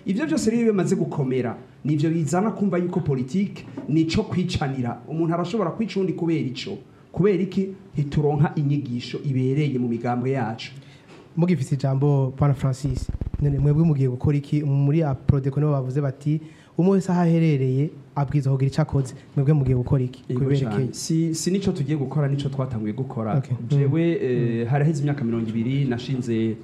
ivyo byose rero iyo bimaze gukomera nivyo bizana kumva yuko politike nico kwicanira umuntu arashobora kwica undi kubera ico kubera iki ntituronka inyigisho ibereye mu migambwe yacu mugifise ijambo pana francis none mwebwe mugiye gukora iki muri aprodeko nibo bavuze bati umwe wese aho aherereye abwiza kugira icyo akoze mwebwe mugiye gukora iki Yego kubiberekeye cane. si, si nico tugiye gukora nico twatanguye gukora Okay. jewe eh, haraheze imyaka mirongo ibiri nashinze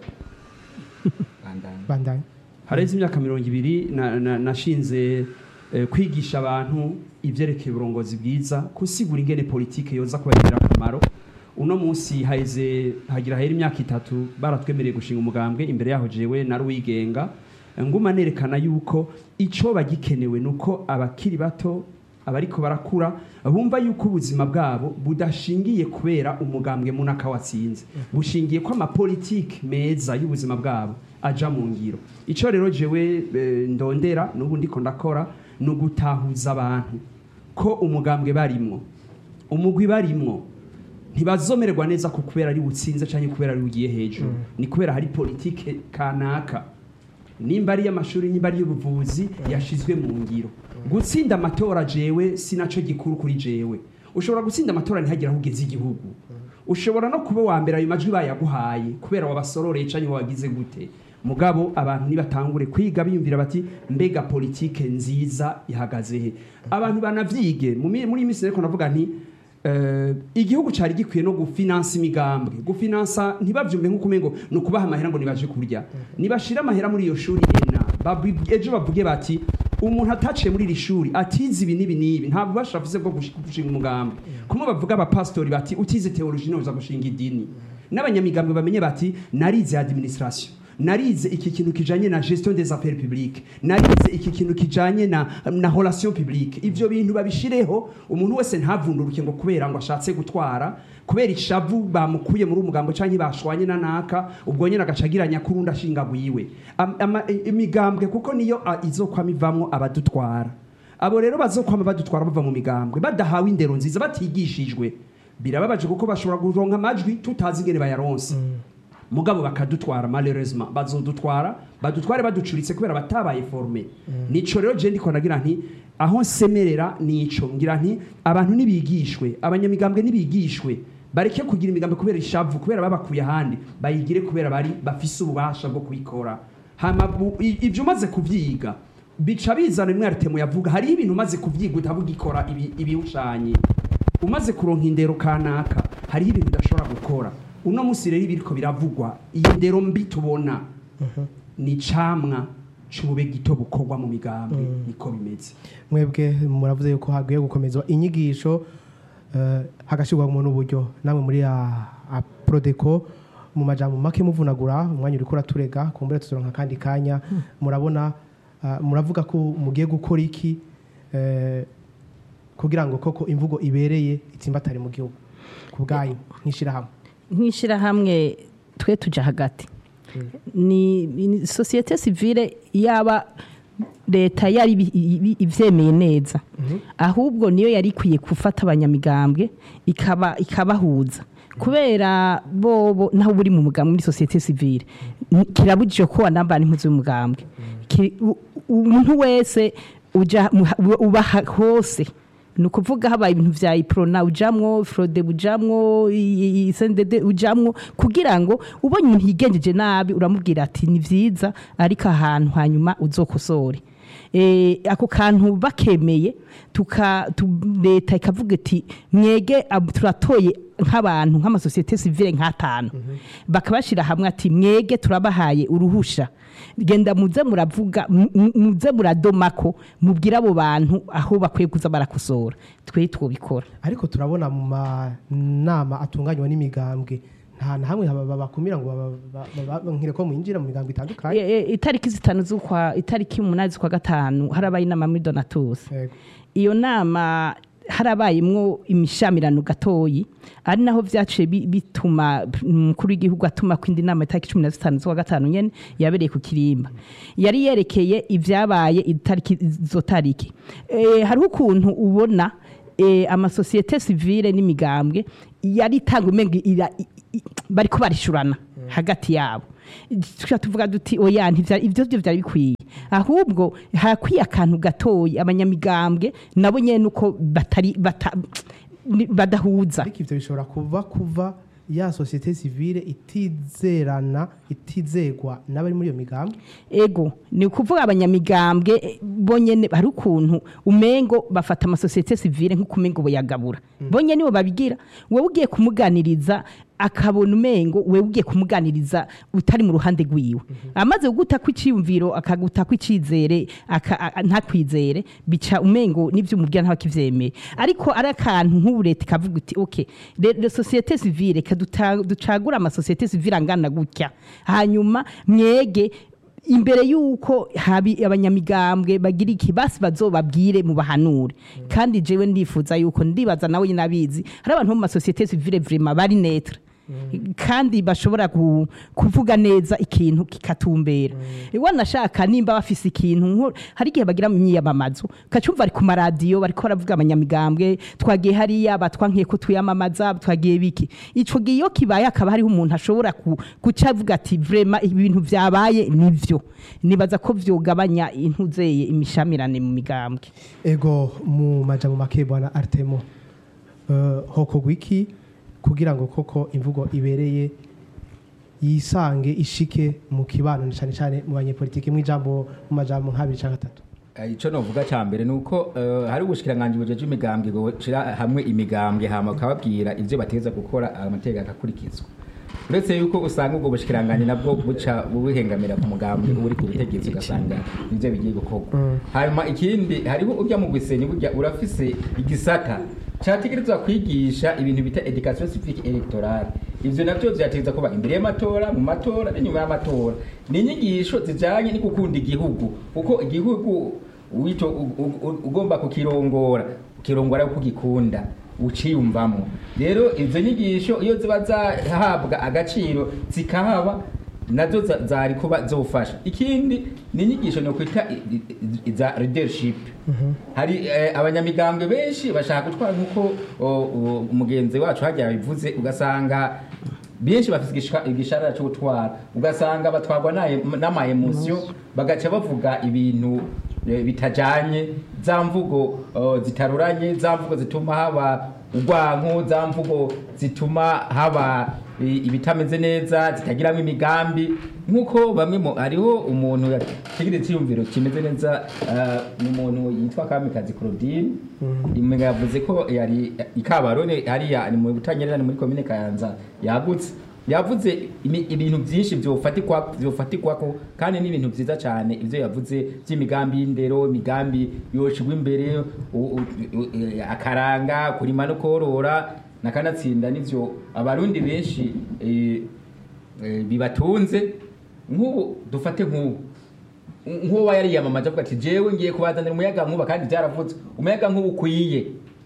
bandanye haraheze imyaka mirongo ibiri na- na- nashinze eh, kwigisha abantu ivyerekeye uburongozi bwiza kusigura ingene politike yoza kubagirira akamaro uno munsi haheze hagira hera imyaka itatu baratwemereye gushinga umugambwe imbere yaho jewe nari uwigenga nguma nerekana yuko ico bagikenewe nuko abakiri bato abariko barakura bumva yuko ubuzima bwabo budashingiye kubera umugambwe munaka watsinze bushingiye ko amapolitike meza y'ubuzima bwabo aja mu ngiro ico rero jewe eh, ndondera n'ubu ndiko ndakora ni ugutahuza abantu ko umugambwe barimwo umugwi barimwo ntibazomererwa neza ko kubera ari butsinze cyangwa kubera ari ugiye hejuru ni kubera hari politike kanaka nimba ari iy'amashuri nimba ari iy'ubuvuzi yashizwe mu ngiro gutsinda amatora jewe si naco gikuru kuri jewe ushobora gutsinda amatora ntihagire aho ugeze igihugu ushobora no kuba wa mbere ayo majwi bayaguhaye kubera wabasororeye canke wagize gute mugabo abantu nibatangure kwiga biyumvira bati mbega politike nziza ihagaze he abantu banavyige mu mi- muri iyi minsi rero navuga nti Eh, igihugu cyari gikwiye no gufinansa imigambwe gufinansa ntibavyumve nk'uko umengo ni ukubaha amahera ngo nibaje kurya nibashira amahera muri iyo shuri ena babi- ejo bavuge bati umuntu ataciye muri iri shuri atize ibi n'ibi n'ibi nta bubasha afise bwo gushi- gushinga umugambwe kumwe bavuga abapasitori bati utize teoloji uza gushinga idini n'abanyamigambwe bamenye bati narize administration narize iki kintu kijanye na gestion des affaires publiques narize iki kintu kijanye na, na relation publique ivyo bintu babishireho umuntu wese ntavunduruke ngo kubera ngo ashatse gutwara kubera ishavu bamukuye muri umugambo canke bashwanye na naka ubwo nyene agacagiranya kurundi ashinga gwiwe Am- ama- i- imigambwe kuko niyo a- izokwama ivamwo abadutwara abo rero bazokwama badutwara bava mu migambwe badahawe indero nziza batigishijwe birababaje kuko bashobora kuronka amajwi tutazi ingene bayaronse mugabo bakadutwara malheureusement bazodutwara badutware baducuritse kubera batabaye forme nico rero je ndiko ndagira nti aho nsemerera nico ngira nti abantu nibigishwe abanyamigambwe nibigishwe bareke kugira imigambi kubera ishavu kubera babakuye ahandi bayigire kubera bari bafise ububasha bwo kubikora hama bu- i- ivyo umaze kuvyiga bica bizana imwe aritemo yavuga hariho ibintu umaze kuvyiga utavuga ikora ibi- ibiwushanye umaze kuronka indero kanaka hariho ibintu udashobora gukora uno munsi rero ibiriko biravugwa iyo ndero mbi tubona ni camwa c'ubube gito bukorwa mu migambwe niko bimeze mwebwe muravuze yuko hagiye gukomezwa inyigisho eh, hagashyirwamo n'uburyo namwe muri a- a prodeko mu majambo make muvunagura umwanya uriko uraturega kumbure tuzoronka kandi kanya murabona ah, muravuga ko mugiye gukora iki eh, kugira ngo koko imvugo ibereye itsimbatare mu gihugu ku bwanyu nk'ishirahamwe nk'ishyirahamwe twe tujya hagati ni ni sosiyete sivile yaba leta yari ibi- ibi- ivyemeye neza ahubwo niyo yari ikwiye gufata abanyamigambwe ikaba ikabahuza kubera bobo naho buri mu mugambwe muri sosiyete sivile n- kirabujije ko wanambara impuzu y'umugambwe Ki- u- umuntu wese uja mu- uba ha- hose ni ukuvuga habaye ibintu vya iprona ujamwo frode ujamwo i- i- sendede ujamwo kugira ngo ubonye umuntu yigenjeje nabi uramubwira ati ni vyiza ariko ahantu hanyuma uzokosore Eh, ako kantu bakemeye tuka tu, leta ikavuga iti mwege ab- turatoye nk'abantu nk'amasosiyete sivile nk'atanu bakabashira hamwe ati mwege turabahaye uruhusha genda muze muravuga mu- mu- muze muradomako mubwire abo bantu aho bakwiye kuza barakosora twe twobikora ariko turabona mu manama atunganywa n'imigambwe nta na hamwe haba- bakumira ngo baba- ba- ba- nkire ko mwinjira mu migambwe itandukanye E- e, itariki zitanu z'ukwa itariki umunani z'ukwa gatanu harabaye inama muri donatus Yego. iyo nama harabayemwo imishamirano gatoyi ari naho vyaciye bi- bituma umukuru w'igihugu atuma ko indi nama itariki cumi na zitanu z'ukwa gatanu nyene yabereye ku kirimba yari yerekeye ivyabaye itariki izo tariki e, hariho ukuntu ubona e, amasosiyete sivile n'imigambwe yari itanga umenga ira- i- i- bariko barishurana hagati yabo tuca tuvuga duti oya ntivya- ivyo vyo vyari bikwiye ahubwo hakwiye akantu gatoya abanyamigambwe nabo nyene uko batari bata, ni- badahuza ariko ivyo bishobora kuva kuva ya societe civile itizerana itizegwa n'abari muri iyo migambi ego ni ukuvuga abanyamigambwe eh, bonyene hari ukuntu umengo bafata amasosiyete sivile nk'ukumengo boyagabura bonyene nibo babigira wewe ugiye kumuganiriza akabona umengo wewe ugiye kumuganiriza utari mu ruhande rwiwe amaze kuguta kw'iciyumviro akaguta kw'icizere aka- a- a- ntakwizere bica umengo n'ivyo umubwira ntabakivyemeye ariko ari akantu nk'ubu leta ikavuga uti okay le societe civile kaduta- ducagura amasosiyete civile angana gutya hanyuma mwege imbere y'uko habi abanyamigambwe bagira iki basi bazobabwire mu bahanure kandi jewe ndifuza yuko ndibaza nawe nyine abizi hari abantu bo mu masosiyete civile vrema bari netre kandi bashobora ku- kuvuga neza ikintu kikatumbera wanashaka nimba bafise ikintu nko- hari igihe bagira mu myiyamamazo kacumva ari ku maradiyo bariko baravuga abanyamigambwe twagiye hariya batwankiye ko tuyamamaza twagiye biki ico gihe iyo kibaye akaba hariho umuntu ashobora ku- guca avuga ati vrema ibintu vyabaye nivyo nibaza ko vyogabanya intuzeye imishamirane mu migambwe ego mu majambo make bwana Artemo uh, hokorwa iki kugira ngo koko imvugo ibereye yisange ishike mu kibano cyane cyane mu banyepolitiki mu ijambo mu majambo nk'abiri cyangwa atatu Eh, ico novuga ca mbere nuko eh, hari ubushikiranganji bujeje imigambwe boshira hamwe imigambwe hama bakababwira ivyo bategeza gukora amategeko akakurikizwa uretse yuko usanga ubwo bushikiranganji nabwo buca buhengamira ku mugambwe uri ku butegetsi ugasanga nivyo bigiye gukorwa hanyuma ikindi hariho urya mu gwisenyi burya urafise igisata categerezwa kwigisha ibintu bita education civique electorale ivyo navyo vyategeza kuba imbere y'amatora mu matora n'inyuma y'amatora ni inyigisho zijanye no gukunda igihugu kuko igihugu wito u- u- u- ugomba kukirongora ukirongora uko ugikunda uciyumvamo rero izo nyigisho iyo ziba zahabwa agaciro zikahaba nazo za- zari kuba zofasha ikindi ni inyigisho ni ukwita i- i- i- za leadership hari eh, abanyamigambwe benshi bashaka gutwara nk'uko o, o, umugenzi wacu hajya yabivuze ugasanga benshi bafite igishika- igishara cyo gutwara ugasanga batwarwa n'aye- n'amaemosiyo bagaca bavuga ibintu eh, bitajanye za mvugo oh, zitaruranye za mvugo zituma haba urwanko za mvugo zituma haba i- ibitameze neza zitagiramo imigambi nk'uko bamwe mu hariho umuntu yategetse icyiyumviro kimeze neza ah, ni umuntu yitwa kamikazi claudine imenga yavuze ko yari ikabarone hariya ni mu butanyerera ni muri komine kayanza yagutse yavuze imi- ibintu byinshi byofatikwa byofatikwa kandi ni ibintu byiza cyane ibyo yavuze by'imigambi y'indero imigambi yoshigwa imbere u- u- u- e, akaranga kurima no korora nakanatsinda nivyo abarundi benshi eh, eh, bibatunze nk'ubu dufate nk'ubu nk'uwo yari yamamaje avuga ati jewe ngiye kubazanira umuyaga nkuba kandi byaravutse umuyaga nkuba ukwiye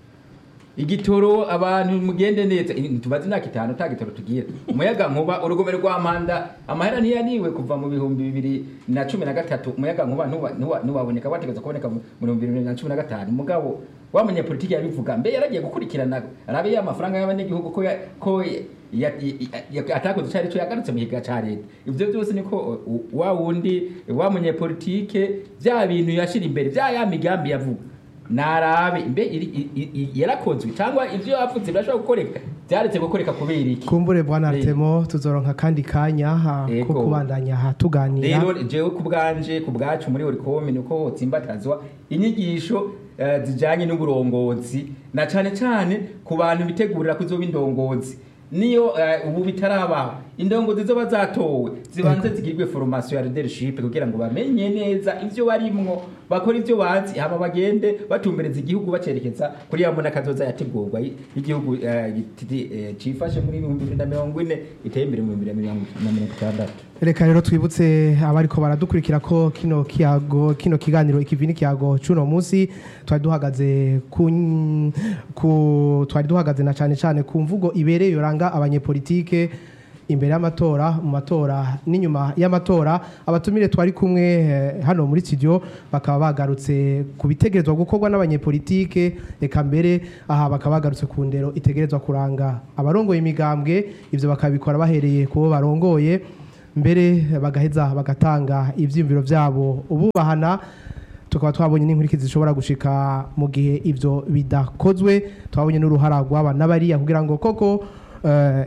igitoro abantu mugende neza Eh, tubaze imyaka itanu nta gitoro tugira umuyaga nkuba urugomero rwa mpanda amahera ntiyaniwe kuva mu bihumbi bibiri na cumi na gatatu umuyaga nkuba ntuwa- ntuwa- ntiwaboneka wategeza kuboneka mu bihumbi bibiri na cumi na gatanu mugabo wa munyapolitiki yabivuga mbe yaragiye gukurikirana arabe ya mafaranga y'abanyagihugu ko ya- ko ya- ya- ya- ya- atakoze icyo ari cyo yagarutse mu kiga cya leta ibyo byose niko uh, wa wundi wa munyapolitike bya bintu yashira imbere bya ya migambi yavuga narabe mbe iri- i- i- i- yarakozwe cyangwa ibyo yavuze birashobora gukoreka byaretse gukoreka kubera iki kumbure bwana Eh. Artemo tuzoronka kandi kanya ha, ko Ego. kubandanya ha tuganira rero jewe ku bwanje ku bwacu muri orikomi nuko hotsimbatazwa inyigisho eh, zijanye n'uburongozi na cane cane ku bantu bitegurira kuzoba indongozi niyo eh, ubu bitarabaho indongozi zoba zatowe zibanze zigirwe formation ya leadership kugira ngo bamenye neza ivyo barimwo bakora ivyo bazi hama bagende batumbereza igihugu bacerekeza kuri ya mbona kazoza yategurwa y- y'igihugu eh, giti- eh, cifashe muri ibihumbi bibiri na mirongo ine iteye imbere mu bibiri na mirongo na mirongo itandatu reka rero twibutse abariko baradukurikira ko kino kiyago kino kiganiro ikivini kiyago cuno munsi twari duhagaze ku, ku twari duhagaze na cane cane ku mvugo ibereye yoranga abanyepolitike imbere y'amatora mu matora n'inyuma y'amatora abatumire twari kumwe eh, hano muri studio bakaba bagarutse ku bitegerezwa gukorwa n'abanyepolitike eka mbere aha bakaba bagarutse ku ndero itegerezwa kuranga abarongoye imigambwe ivyo bakabikora bahereye ku bo barongoye mbere bagaheza bagatanga ivyiyumviro vyabo ububahana tukaba twabonye n'inkurikizi zishobora gushika mu gihe ivyo bidakozwe twabonye n'uruhara rw'aba n'abariya kugira ngo koko eh,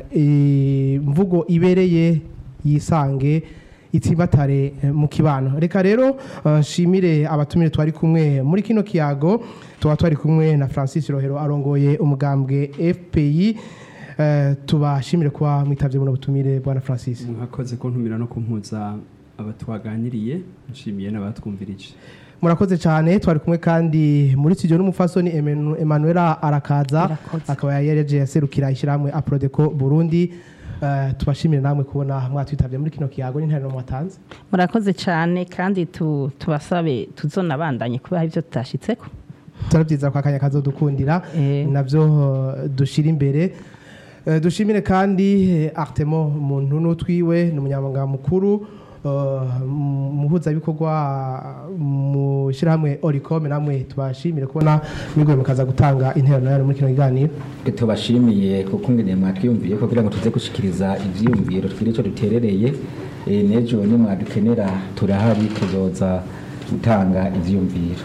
imvugo ibereye yisange itsibatare eh, mu kibano reka rero eh, nshimire abatumire twari kumwe muri kino kiyago tuba twari kumwe na Francis Rohero arongoye umugambwe FPI eh, tubashimire kuba mwitavye buno butumire bwana Francis mwakoze kuntumira no kumpuza abatwaganiriye nshimiye n'abatwumvirije murakoze cyane twari kumwe kandi muri studio n'umufasoni Emenu- Emanuela Arakaza Irakoze. akaba yareje yaserukira ishyirahamwe Aprodeco Burundi Eh, tubashimire namwe kubona mwatwitabye muri kino kiyago n'interano mwatanze murakoze cyane kandi tu- tubasabe tuzonabandanye kubaha ibyo tutashitseko turabyiza ko akanya kazodukundira Eh. nabyo eh, dushira imbere Eh, dushimire kandi eh, Artemo muntu n'utwiwe ni umunyamabanga mukuru eh, mu- muhuzabikorwa mu shyirahamwe Oricom namwe tubashimire kubona mwigoye mukaza gutanga interano yanyu muri kino kiganiro Twe tubashimiye kuko ngene mwatwiyumviye kugira ngo tuze gushikiriza ivyiyumviro twire ico duterereye eh, n'ejo ni mwadukenera turahari tuzoza gutanga ivyiyumviro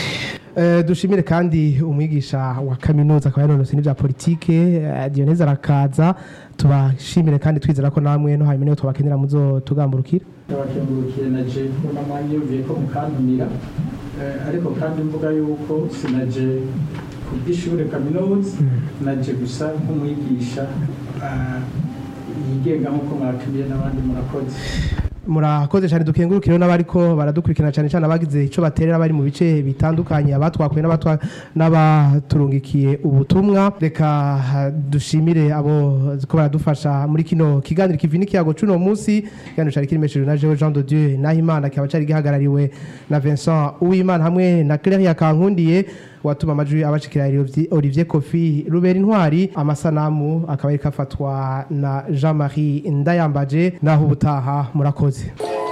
Eh, dushimire kandi umwigisha wa kaminuza akaba yanonose n'ibya politike eh, Dionese arakaza tubashimire kandi twizera ko namwe no hanyuma niyo tubakenera muzo tugamburukira abakengurukiye na je mbona mwanyumviye ko mukantumira Eh, ariko kandi mvuga yuko sinaje ku by'ishure kaminuza naje gusa nk'umwigisha ah, yigenga nk'uko mwatumiye n'abandi murakoze murakoze cyane dukengurukire n'abariko baradukurikirana cyane cyane abagize icyo baterera bari mu bice bitandukanye abatwakuye n'abatwa n'abaturungikiye ubutumwa reka ah, dushimire abo ko baradufasha muri kino kiganiro kivi n'ikiyago c'uno munsi kiganiro cari kirimeshejwe na Jean Jean de Dieu Nahimana kikaba cari gihagarariwe na Vincent Uwimana hamwe na Claire Yakankundiye watuma amajwi abashikira Olivier Kofi Rubera Intwari amasanamu akaba ariko afatwa na Jean-Marie Ndayambaje naho ubutaha murakoze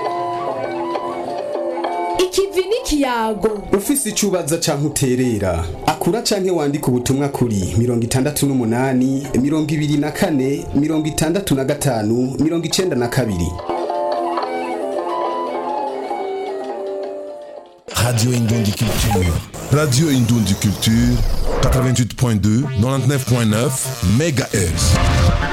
ikivi n'ikiyago ufise icubaza canke uterera akura canke wandika ubutumwa kuri mirongo itandatu n'umunani mirongo ibiri na kane mirongo itandatu na gatanu mirongo icenda na kabiri Radio Indundi Culture. Radio Indundi Culture, 88.2, 99.9 MHz.